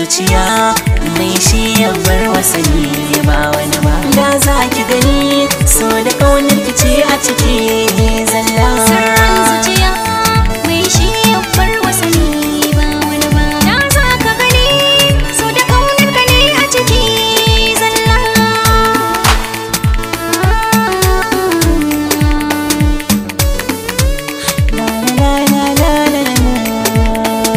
zuciya mai shi ya bar wasani ba wani ba da za ki gani so da kaunar ki ce a ciki zalla Sirrin zuciya mai shi ya bar wasani ba wani ba Da za ka gani so da ƙaunar ka ne a ciki zalla La la la la la la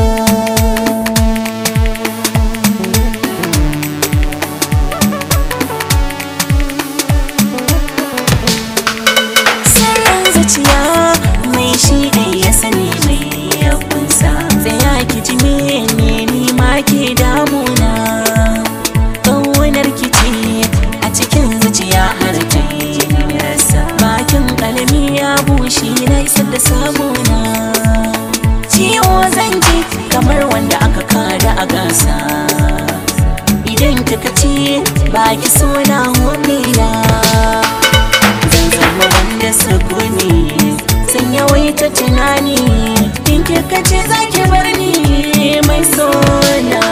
Sirrin zuciya mai shi ɗai ya sani mai ya kunsa Tsaya ki ji mene ni ma ke damuna Ƙaunar ki ce a cikin zuciya har ta yi rasa Bakin ƙalami ya bushe na isar da sabona Ciwo zan ji kamar wanda aka kada a gasa Idan kika ce ba ki so na homila zan zama wanda sukuni sun yawaita tunani in kika ce za ki bar ni mai sona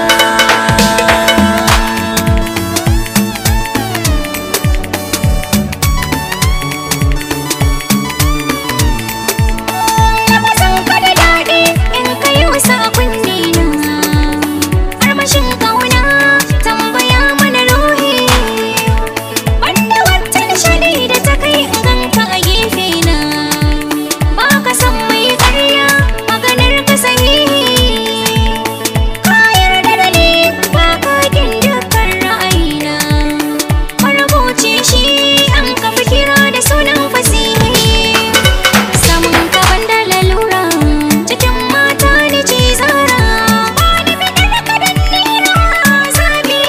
Lafazin ka da daɗi in ka yi wasa a kunne na Armashin ƙauna tambaya mana ruhi Wanda wata nishaɗi da ta kai in ganka a gefe na Ba ka san mai ƙarya maganar ka sahihi Ka yarda da ni ba ka kin dukkan ra'ayina Marubuci shi an kafa kira da sunan fasihi Samun kaban da lalura cikin mata ni ce zara ba ni fitar da kadan nira zabi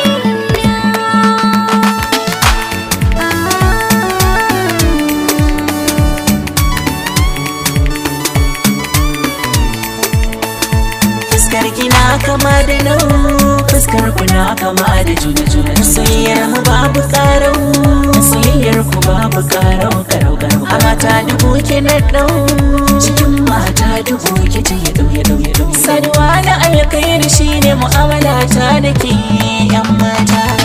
fuskar kina kama da nau fuskar kuna kama da juna juna soyayyar mu babu karau soyayyar ku babu karau karau karau a mata dubu ke na dau cikin mata dubu ke ce ya dau ya dau ya dau saduwa na alkhairi shine mu'amala ta da ke yan mata